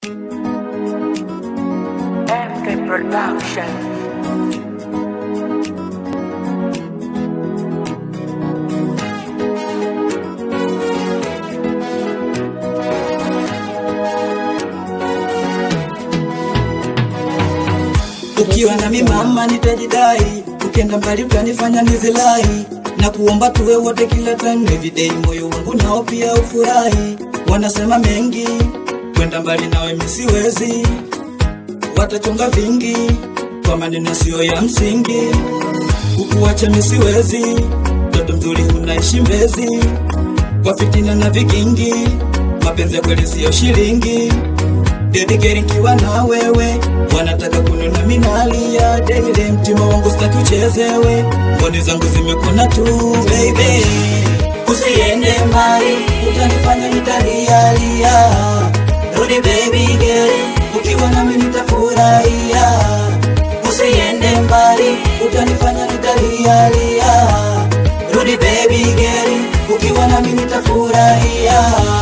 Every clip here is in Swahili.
MK Production. Ukiwa nami mama nitajidai, ukienda mbali utanifanya nizilai, na kuomba tuwe wote kila time everyday, moyo wangu nao pia ufurahi. Wanasema mengi, kwenda mbali nawe mimi siwezi, watachonga vingi kwa maneno yasiyo ya msingi, kukuacha mimi siwezi, mtoto mzuri unaishi Mbezi, kwa fitina na vigingi, mapenzi ya kweli siyo shilingi dedikeri nkiwa na wewe wanataka kununa minalia daily mtima wangu sitaki uchezewe mboni zangu zimekona tu baby usiende mbali utanifanya nitalialia rudi baby girl ukiwa nami nitafurahia usiende mbali utanifanya nitalialia rudi baby girl ukiwa nami nitafurahia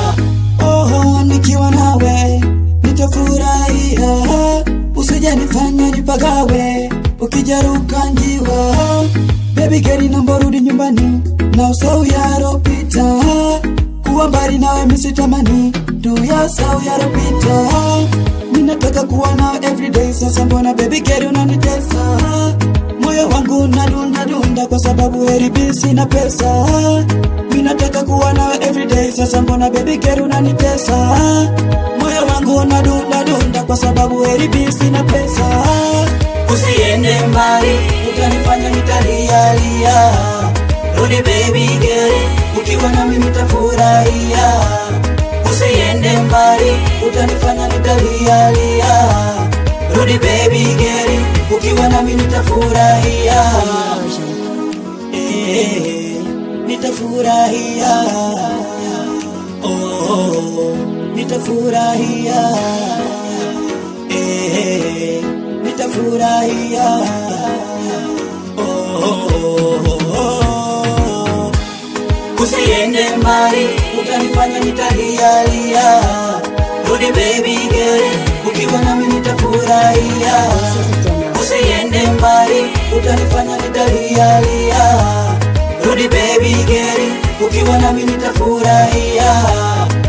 oh, nikiwa nawe nitafurahia, usijanifanya nipagawe, ukijaruka njiwa. Baby girl, naomba rudi nyumbani na usahau yaropita, kuwa mbali nawe misitamani tu ya usahau yaropita. Ninataka kuwa nawe everyday, sasa mbona baby girl unanitesa? Moyo wangu unadunda dunda kwa sababu heribi sina pesa. Ninataka kuwa nawe everyday, sasa mbona baby girl unanitesa? Moyo wangu unadunda dunda kwa sababu heribi sina pesa. Usiende mbali, utanifanya nitalialia. Rudi baby girl, ukiwa nami nitafurahia. Usiende mbali, utanifanya nitalialia. Rudi baby girl, ukiwa nami nitafurahia. Eh, nitafurahia. Oh, nitafurahia. Eh, nitafurahia. Oh, oh, oh. Usiende mbali, utanifanya nitalialia. Rudi baby girl, ukiwa nami nitafurahia. Usiende mbali, utanifanya nitalialia. Rudi baby girl, ukiwa nami nitafurahia.